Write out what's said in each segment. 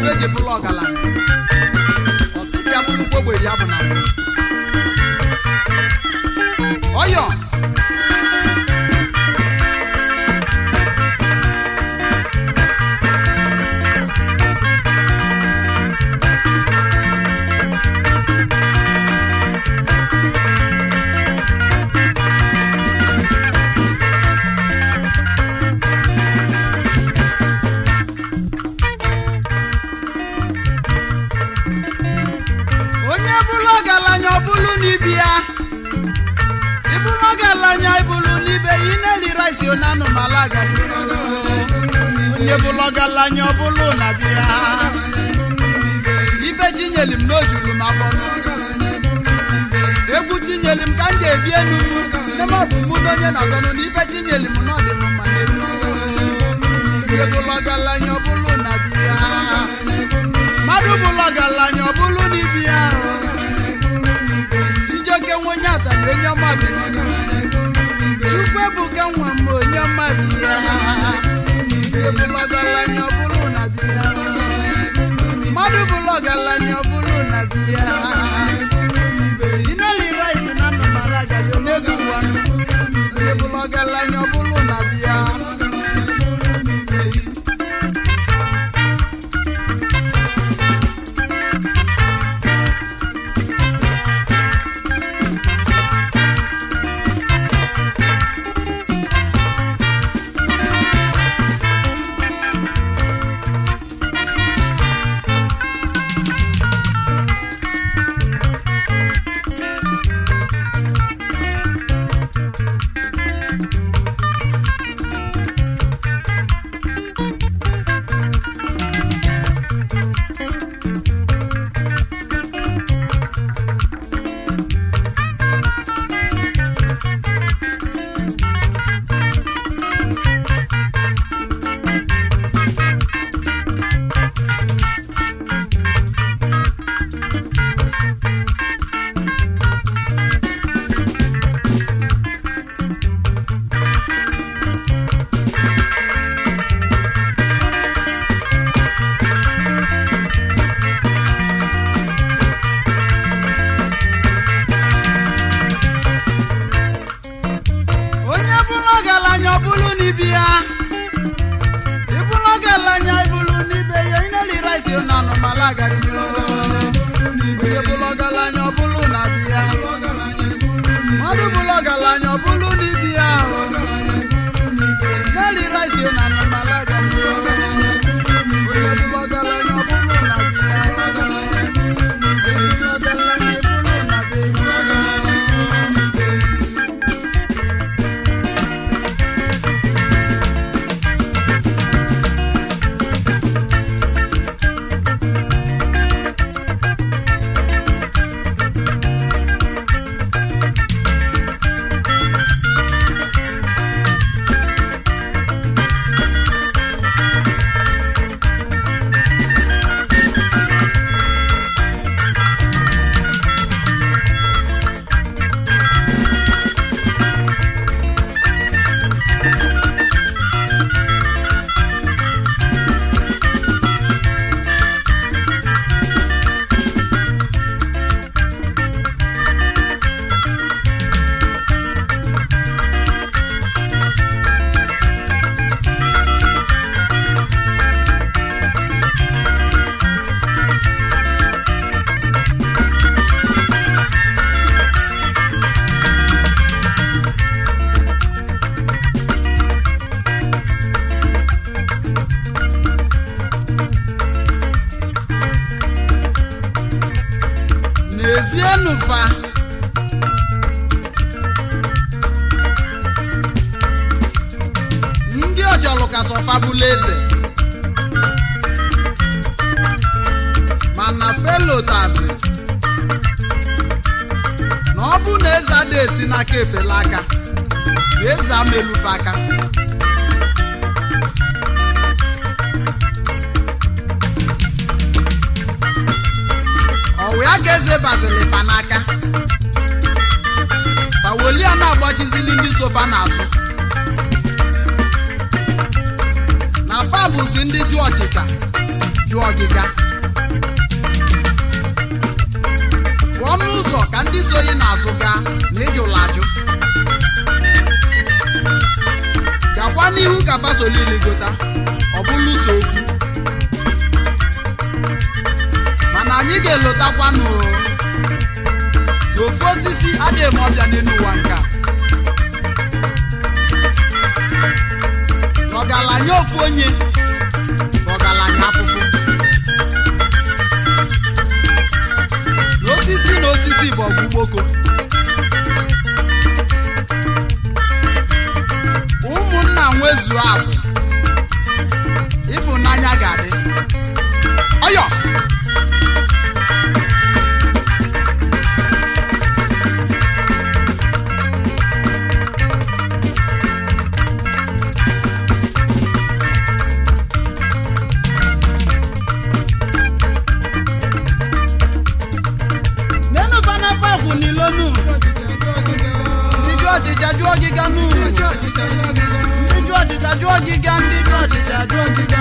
ibe eji bụrụ ọgaranya ọsị ka ya bụrụkwa ogbenye ya bụ na mbụ ọyọ onye bụrụ ọgaranya ọ bụrụ n'ibi ya ịbụrụ ọgaranya ịbụrụ n'ibe ya ị na-eri rice na anụmala agadi onye bụrụ ọgaranya ọ bụrụ na bi ya ibe chinyeli m n'ojuru m afọ egwu chinyeli m ka m ji ebi enu nne m ọ bụ mụ na onye na-azọnụ na ibe chinyeli m n'ọdị m mma n'elu onye bụrụ ọgaranya ọ bụrụ na bi ya mmadụ bụrụ ọgaranya ọ bụrụ n'ibi ya chijoke nwe onye atana onye ọma bi chukwu ebuka nwa m onye ọma bi ya Onye bụrụ ọgaranya ọ bụrụ na bi ya mmadụ bụrụ ọgaranya ọ bụrụ na bi ya ineli rice na nnụmara agadi onye ụwa onye bụrụ ọgaranya ọ bụrụ na bi ya onye bụrụ ọgaranya ọ bụrụ n'ibi ya ịbụrụ ọgaranya ịbụrụ n'ibe ya ineli rice na anụmala agadi onye bụrụ ọgaranya ọ bụrụ na bi ya mmadụ bụrụ ọgaranya ọ bụrụ n'ibi ya ineli rice na anụmala agadi onye bụrụ ọgaranya ọ bụrụ na bi ya onye bụrụ ọgaranya ịbụrụ na bi ya n'ezienụ fa ndị ọjọlụ ka sọfa bụla eze mana felotazi na ọ bụ na eze ada esi n'aka efela aka na eze amelufe aka ọwụ ya ka eze bazili fa n'aka fawolia na-agbachizili ndị sofa n'azụ na fa bụzi ndị jụ ọchịcha jụ ọgịga pụọ n'ụzọ ka ndị soyi n'azụ gaa na ịjụla ajụ gakwa n'ihu ka basolilizota ọ bụlụ so okwu mana anyị ga-elotakwanụ na ofu osisi adịghị eme ọbịa n'elu ụwa nke a na ọgaranya ofu onye na ọgaranya afụfụ na osisi na osisi bụ ọgụ gboko ụmụnna nwezuo abụ ịfụnanya ga-adị ọyọ nenu bana papu nilonu ndiju ọchịcha jụọ ọgịga nu ndiju ọchịcha jụọ ọgịga ndiju ọchịcha jụọ ọgịga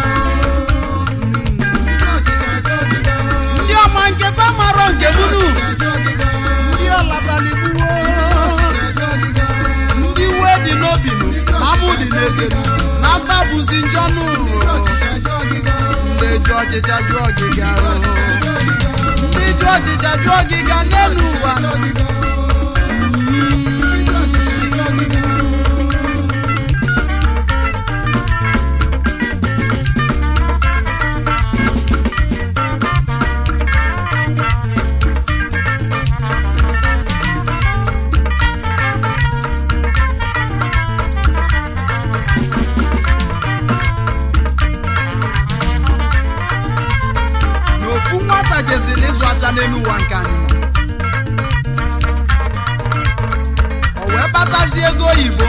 ndị ọma nke fa marọ nke munu ndị ọlataligbuwo ndị iwe dị n'obi nu ma mụ dị n'eze nu na mkpabụzi njọ nu ndị jụ ọchịcha jụọ ọgịga ndị jụ ọchịcha jụọ ọgịga n'elu ụwa na ofu nwata jeziri ịzụ aja n'elu ụwa nke anyị nọ. o wee kpatazie ego oyibo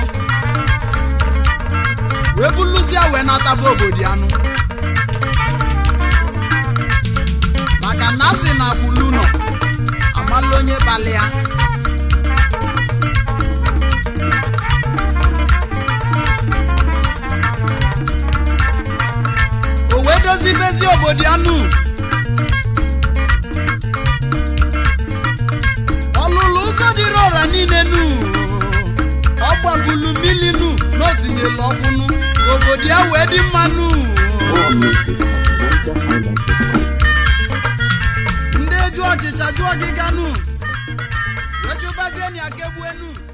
wee buluzie wee nataba obodo anụ maka na asị na akwụlu nọ amala onye kpali ya o wee dozibezi obodo anụ ọlụlụ ụzọ dịrị ọra niile nu ọ gbabulu mmiri nu na o tinyelu ọkwụ nu obodo ya wee dị mma nu More music at NigerIsland.com. ndị jụ ọchịcha jụọ ọgịga nu wee chụbazie na ya kegbue nu